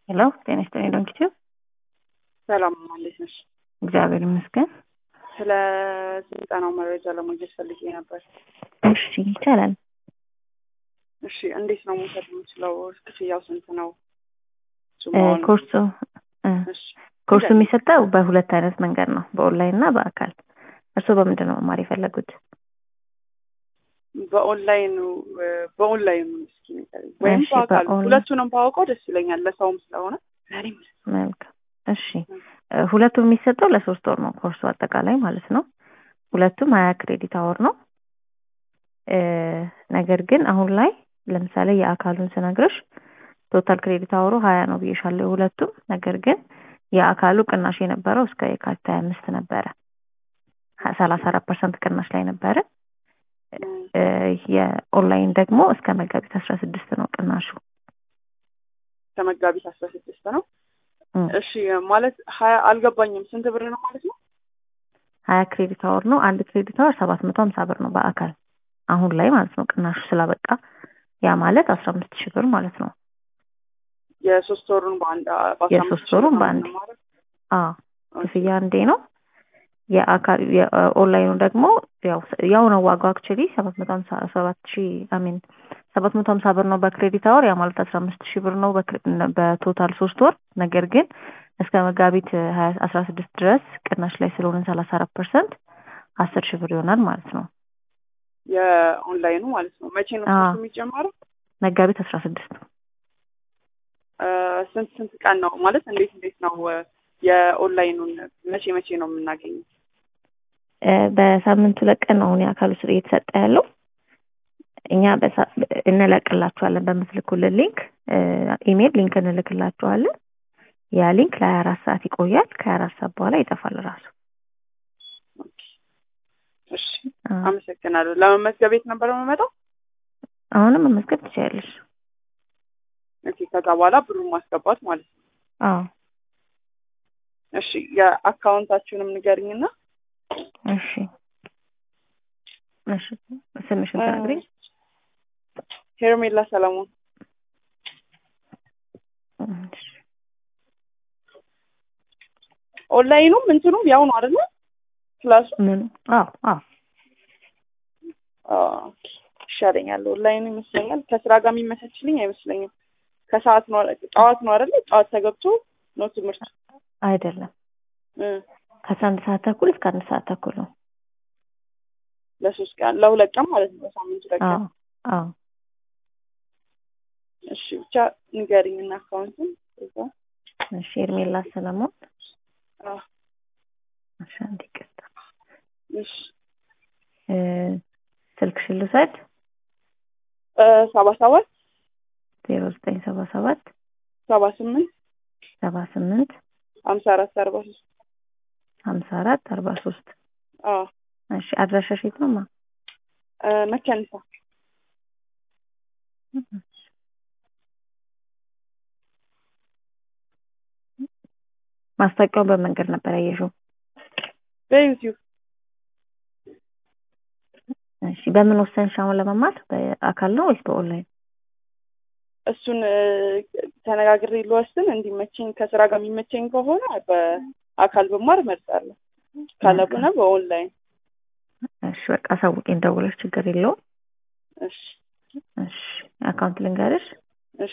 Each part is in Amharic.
ሄሎ ጤና ይስጥልኝ ዶንኪቲዩ ሰላም እንዴት ነሽ? እግዚአብሔር ይመስገን። ስለ ስልጠናው መረጃ ለማግኘት ፈልጌ ነበር። እሺ ይቻላል። እሺ እንዴት ነው መውሰድ የምችለው? ክፍያው ስንት ነው? እሱ እ መሆኑ- ኮርሱ እ እሺ ኮርሱ የሚሰጠው በሁለት አይነት መንገድ ነው፣ በኦንላይን እና በአካል። እርስዎ በምንድን ነው መማር የፈለጉት? በኦንላይኑ በኦንላይኑ እስኪ ንገሪኝ። ወይም እሺ፣ በአካል በኦንላይን- ሁለቱንም ባውቀው ደስ ይለኛል፣ ለሰውም ስለሆነ ለእኔም መልካም እሺ። እ ሁለቱም የሚሰጠው ለሶስት ወር ነው ኮርሱ አጠቃላይ ማለት ነው። ሁለቱም ሀያ ክሬዲት አወር ነው። እ ነገር ግን አሁን ላይ ለምሳሌ የአካሉን ስነግርሽ ቶታል ክሬዲት አወሩ ሀያ ነው ብዬሻለሁ የሁለቱም። ነገር ግን የአካሉ ቅናሽ የነበረው እስከ የካቲት ሀያ አምስት ነበረ ሰላሳ አራት ፐርሰንት ቅናሽ ላይ ነበረ። እ የኦንላይን ደግሞ እስከ መጋቢት አስራ ስድስት ነው ቅናሹ። ከመጋቢት አስራ ስድስት ነው። እ እሺ ማለት ሀያ አልገባኝም። ስንት ብር ነው ማለት ነው? ሀያ ክሬዲት አወር ነው። አንድ ክሬዲት አወር ሰባት መቶ ሀምሳ ብር ነው በአካል አሁን ላይ ማለት ነው። ቅናሹ ስላበቃ ያ ማለት አስራ አምስት ሺህ ብር ማለት ነው። የሶስት ወሩን በአንድ በአስራ የሶስት አምስት ሺህ ወሩን ብር በአንድ ነው ማለት አ ክፍያ አንዴ ነው። የአካል የኦንላይኑ ደግሞ ያው ያው ነው ዋጋው አክቹሊ ሰባት መቶ ሀምሳ ሰባት ሺህ አሚን ሰባት መቶ ሀምሳ ብር ነው በክሬዲት አወር ያ ማለት አስራ አምስት ሺህ ብር ነው በክሬ- በቶታል ሶስት ወር ነገር ግን እስከ መጋቢት ሀያ አስራ ስድስት ድረስ ቅናሽ ላይ ስለሆነ ሰላሳ አራት ፐርሰንት አስር ሺህ ብር ይሆናል ማለት ነው። የኦንላይኑ ማለት ነው። መቼ ነው አዎ። ኮርሱ የሚጀመረው? መጋቢት አስራ ስድስት እ ስንት ስንት ቀን ነው ማለት እንዴት እንዴት ነው እ የኦንላይኑን መቼ መቼ ነው የምናገኘው? እ በሳምንት ሁለት ቀን ነው አሁን የአካሉ ስር እየተሰጠ ያለው። እኛ በሳ- እንለቅላችኋለን በምትልኩልን ሊንክ እ ኢሜል ሊንክ እንልክላችኋለን። ያ ሊንክ ለሀያ አራት ሰዓት ይቆያል። ከሀያ አራት ሰዓት በኋላ ይጠፋል ራሱ። ኦኬ። እሺ አ፣ አመሰግናለሁ። ለመመዝገብ የት ነበር የምመጣው? አሁንም መመዝገብ ትችያለሽ። ኦኬ። ከዛ በኋላ ብሩን ማስገባት ማለት ነው። አዎ እሺ የአካውንታችሁንም ንገሪኝና እሺ እሺ ስምሽን ትነግሪኝ? ሄርሜላ ሰለሞን እሺ። ኦንላይኑም እንትኑም ያው ነው አይደለ? ክላሱ ምን? አዎ አዎ ኦኬ። ይሻለኛል። ኦንላይኑ ይመስለኛል ከስራ ጋር የሚመቻችልኝ አይመስለኝም። ከሰዓት ነው ጠዋት ነው አይደለ? ጠዋት ተገብቶ ነው ትምህርት አይደለም እ ከአስራ አንድ ሰዓት ተኩል እስከ አንድ ሰዓት ተኩል ነው። ለሶስት ቀን ለሁለት ቀን ማለት ነው። በሳምንት ሁለት አዎ ቀን። አዎ እሺ ብቻ ንገሪኝና አካውንቱን እዛ እሺ ኤርሜላ ሰለሞን አዎ እሺ አንዴ ይቅርታ እሺ እ ስልክሽን ልውሰድ እ ሰባ ሰባት ዜሮ ዘጠኝ ሰባ ሰባት ሰባ ስምንት ሰባ ስምንት ሀምሳ አራት አርባ ሶስት ሀምሳ አራት አርባ ሶስት አዎ እሺ አድራሻሽ የት ነው ማ እ መከኒሳ ማስታወቂያውን በመንገድ ነበር ያየሽው? በዩቲዩብ እሺ በምን ወሰንሽ አሁን ለመማር በአካል ነው ወይስ በኦንላይን? እሱን እ ተነጋግሬ ልወስን እንዲመቸኝ ከስራ ጋር የሚመቸኝ ከሆነ በአካል ብማር እመርጣለሁ። ካለብነ በኦንላይን እሺ በቃ አሳውቂኝ ደውለሽ ችግር የለውም። እሺ እሺ አካውንት ልንገርሽ። እሺ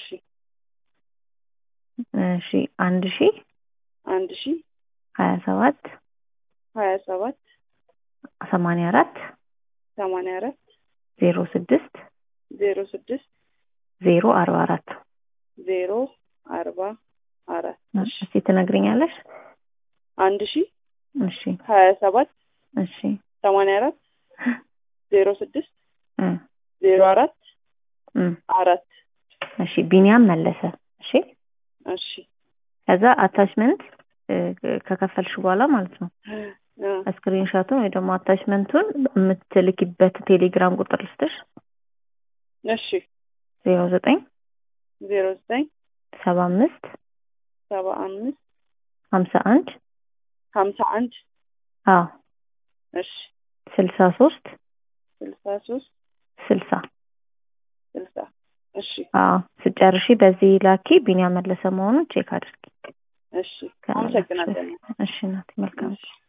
እሺ አንድ ሺ አንድ ሺ ሀያ ሰባት ሀያ ሰባት ሰማንያ አራት ሰማንያ አራት ዜሮ ስድስት ዜሮ ስድስት ዜሮ አርባ አራት ዜሮ አርባ አራት እሺ እስቲ ትነግሪኛለሽ? አንድ ሺ እሺ ሀያ ሰባት እሺ ሰማንያ አራት ዜሮ ስድስት እ ዜሮ አራት እ አራት እሺ ቢኒያም መለሰ። እሺ እሺ ከዛ አታችመንት ከከፈልሽ በኋላ ማለት ነው እ ስክሪንሾቱን ወይ ደግሞ አታችመንቱን የምትልኪበት ቴሌግራም ቁጥር ልስጥሽ እሺ ዜሮ ዘጠኝ ዜሮ ዘጠኝ ሰባ አምስት ሰባ አምስት ሀምሳ አንድ ሀምሳ አንድ አዎ እሺ ስልሳ ሶስት ስልሳ ሶስት ስልሳ ስልሳ እሺ አዎ ስጨርሺ በዚህ ላኪ ቢኒያም መለሰ መሆኑን ቼክ አድርጊ እሺ አመሰግናለሁ እሺ እናቴ መልካም እሺ